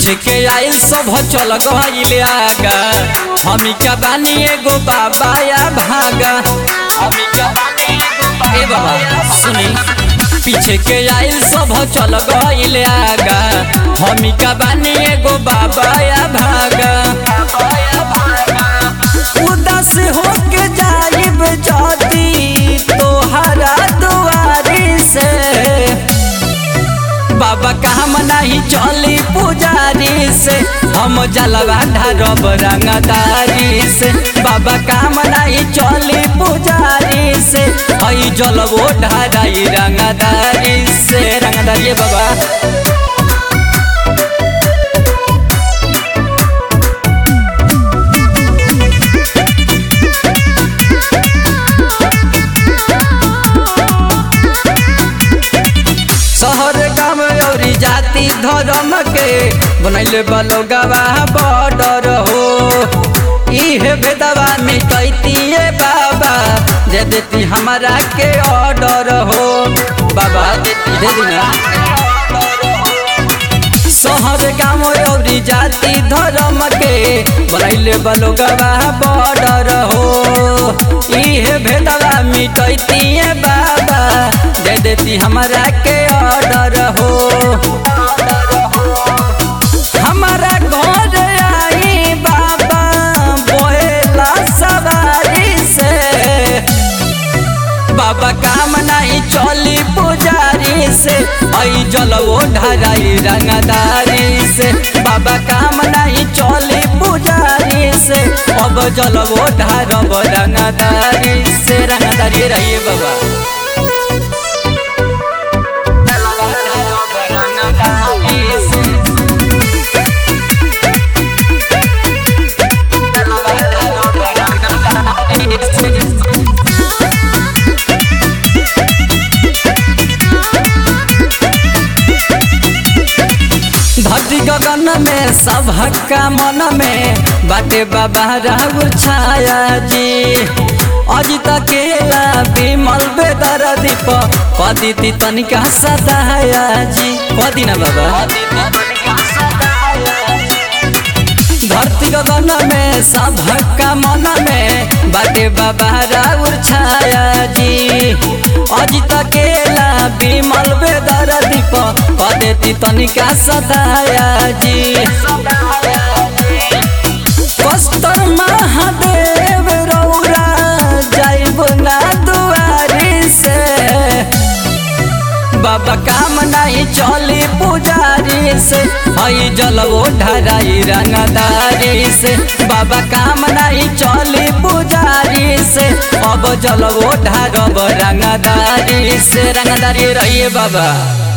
पीछे के आइल सब चल गइल आगा हमी का बानी एगो बाबा या भागा हमी का बानी एगो ए बाबा सुनी पीछे के आइल सब चल गइल आगा हमी का बानी एगो बाबा या भागा उदास होके जाइब जदी तोहरा दुआरी से बाबा काम नहीं चली पुजारी से हम जलवा ढारब रंगदारी से बाबा काम नहीं चली पुजारी से हई जलवो ढाराई रंगदारी से रंगदारी बाबा शहर गाँव और जाति धर्म के बनैले बलो गवाह बॉर्डर हो इहे बेदवा मिटैतिए बाबा दे देती हमारा के ऑर्डर हो बाबा दे देना शहर गाँव और जाति धर्म के बनैले बलो गवाह बॉर्डर हो इहे भेदवा मिटैतिए बाबा दे देती हमारा के ऑर्डर हो हमारा घर आई बाबा बोला सवारी से बाबा काम नहीं चली पुजारी से आई जलवो ढराई रंगदारी से बाबा काम नहीं चली पुजारी से अब जलवो ढारब रंगदारी से रंगदारी रहिए बाबा धरती गगन में सबका मन में बाटे बाबा राहुल छाया जी अजित केला विमल बेदर दीप कदी तनिका सदाया जी कदी ना बाबा धरती गगन में सबका मन में बाटे बाबा राउर छाया जी अजित केला विमल बेदर दीप कदेती तनिका सदाया जी कस्तर महादेव रौरा जाइब ना दुआरी से बाबा काम नहीं चली पुजारी से हई जलवो ढराई रंगदारी से बाबा काम नहीं चली पुजारी से अब जलवो ढारब रंगदारी से रंगदारी रहिए बाबा